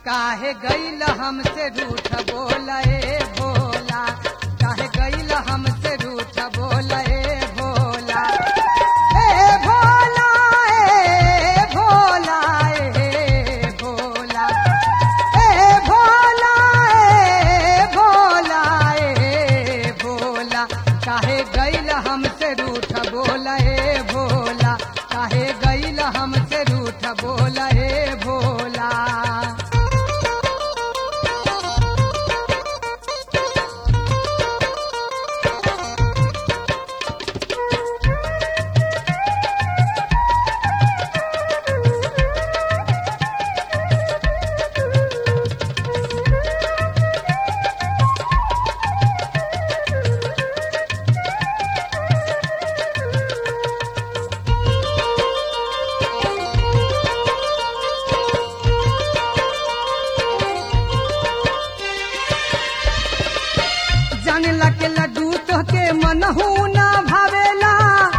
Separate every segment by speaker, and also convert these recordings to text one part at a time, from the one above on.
Speaker 1: काहे गईल हमसे रूठ बोले भोला काहे गईल हमसे रूठ बोले भोला ए भोला ए भोला ए भोला ए भोला ए भोला ए भोला काहे गईल हमसे रूठ बोला ए भोला काहे गईल हमसे रूठ बोला ए भोला जाने लगे लड्डू तो के मनहू ना भावेला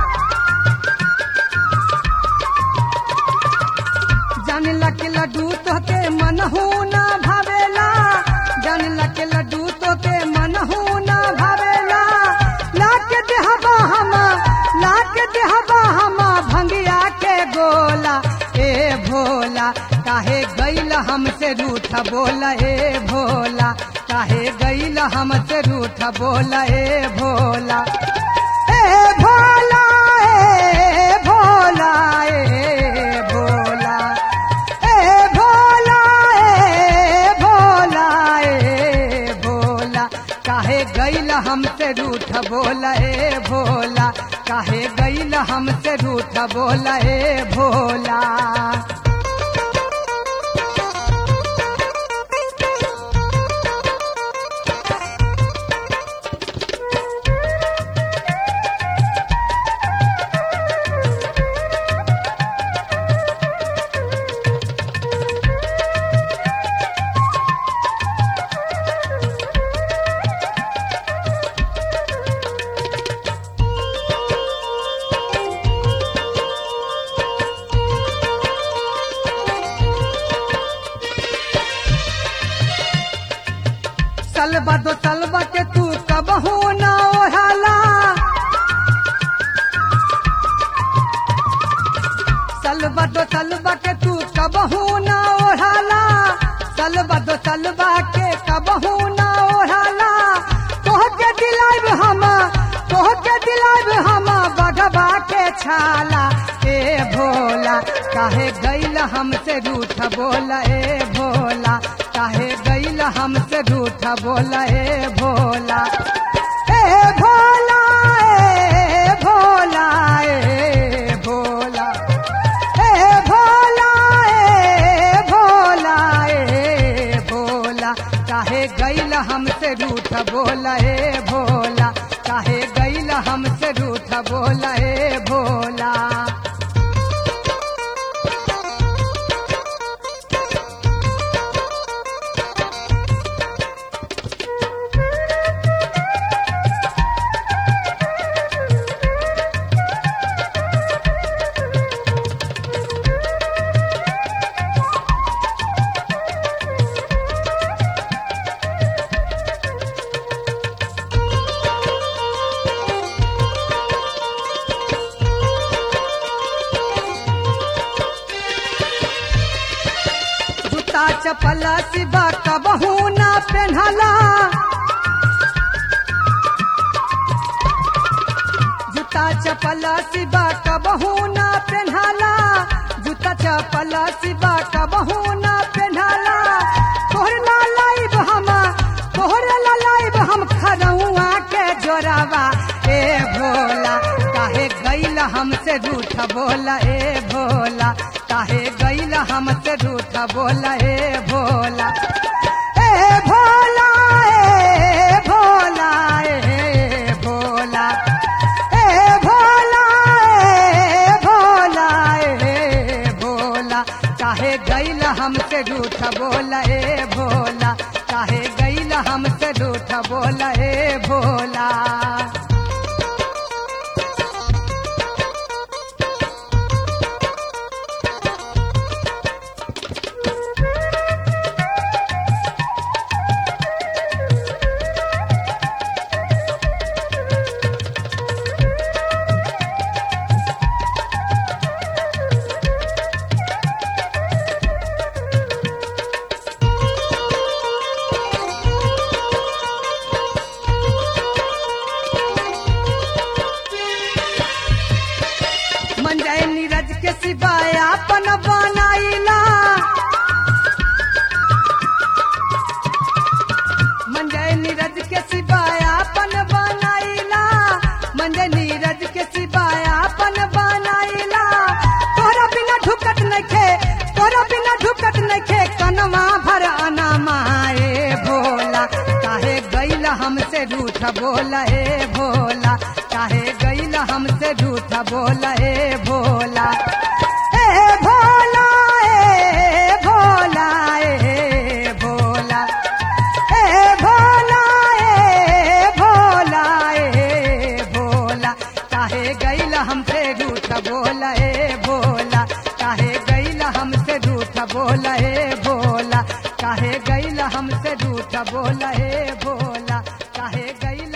Speaker 1: जाने लगे लड्डू तो के मनहू ना भावेला जाने लगे लड्डू तो के मनहू ना भावेला लाके देहबा हम लाके देहबा हम भंगिया के गोला ए भोला काहे गईल हमसे रूठ बोला ए भोला काहे गईल हमसे रूठ बोला ए भोला ए भोला ए भोला ए भोला ए भोला ए भोला ए भोला काहे गईल हमसे रूठ बोला ए भोला काहे गईल हमसे रूठ बोला ए भोला सलबा दो सलबा के तू कबहू ना ओढ़ाला सलबा दो सलबा के तू कबहू ना ओढ़ाला सलबा दो सलबा के कबहू ना ओढ़ाला तोह के दिलाइब हम तोह के दिलाइब हम बगबा के छाला ए भोला काहे गईल हमसे रूठ बोला ए भोला काहे गईल हमसे रूठ बोला ए भोला ए भोला ए भोला ए भोला ए भोला ए भोला ए भोला काहे गईल हमसे रूठ बोला ए भोला काहे गईल हमसे रूठ बोला ए भोला जूता चपल सिबा कबहू ना पेन्हला जूता चपल सिबा कबहू ना पेन्हला जूता चपल सिबा कबहू ना पेन्हला तोहर ला लाइब हम तोहर ला लाइब हम खरौआ के जोरावा ए भोला काहे गईल हमसे रूठ बोला ए भोला काहे गईल हमसे रूठ बोला ए भोला ए भोला ए भोला ए भोला ए भोला ए भोला ए भोला काहे गईल हमसे रूठ बोला ए भोला काहे गईल हमसे रूठ बोला ए भोला तोरा बिना ढुकत नइखे कनवा भर अनामा ए भोला काहे गैल हमसे रूठ बोला ए भोला काहे गैल हमसे रूठ बोला ए भोला ए भोला ए भोला ए भोला ए भोला ए भोला ए भोला काहे गैल हमसे रूठ बोला ए भोला काहे गैल हमसे रूठ बोला ए भोला काहे गैल हमसे रूठ बोला ए भोला काहे गैल